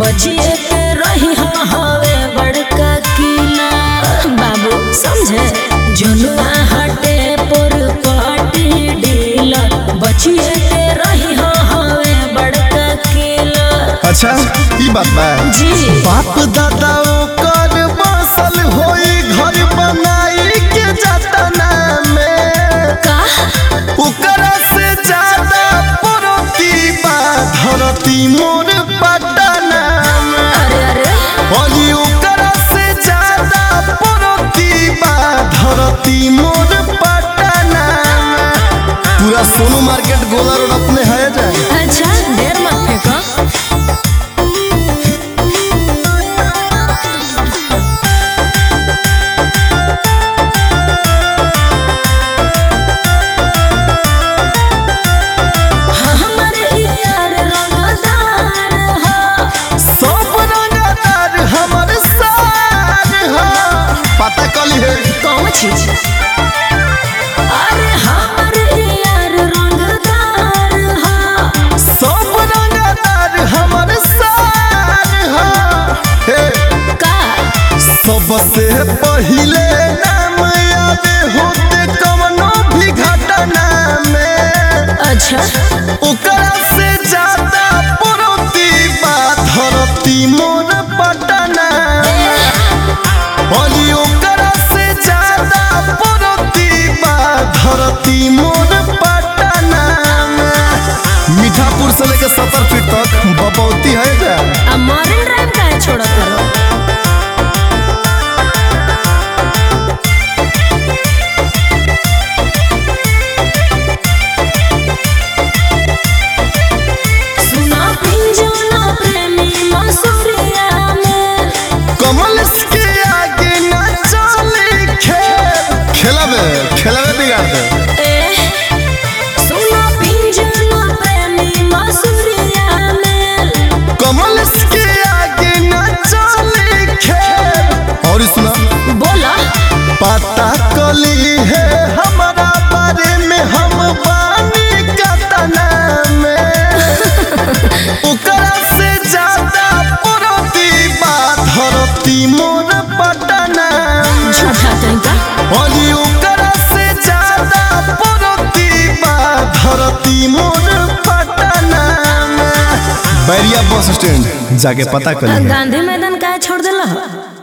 बचिए के रही हाँ हवे बड़का किला बाबू समझे जुनुआ हटे पर पाटी ढीला बचिए के रही हाँ हवे बड़का किला अच्छा ई बात बा जी बाप दादा ओकर बसल होई घर बनाई के जतना में का ओकरा से ज्यादा परती बा धरती मोर पटना में अरे अरे अली ओकरा से ज्यादा परती बा धरती मोर पटना में पूरा सोनू मार्केट गोला रोड अपने है जाए अच्छा देर मत फेंको हमर यार रंगदार हो सब रंगदार हमर सार हा पता कली है कौन चीज अरे हमर यार रंगदार हो सब रंगदार हमर सार हा हे का सबसे पहिले नाम आवे होते कवनो भी घटना में अच्छा ओकरा से ज्यादा परती बा धरती मोर पटना अली ओकरा से ज्यादा परती बा धरती मोर पटना मीठापुर से लेकर सत्तर फीट तक बपौती है जा अब मॉर्निंग ड्राइव का छोड़ा करो सुना पिंजौना प्रेमी मसूरिया में कमल के आगे न चले खेल खेलबे खेलबे बिगाड़ दे ए सुना पिंजौना प्रेमी मसूरिया में कमल के आगे न चले खेल और सुना बोला पता कली है हमारा बारे में हम बानी कतना में ओकरा से ज्यादा परती बा धरती मोर पटना झूठा तरीका अली ओकरा से ज्यादा परती बा धरती मोर पटना बैरिया बस स्टैंड जाके पता कर गांधी मैदान का छोड़ दिला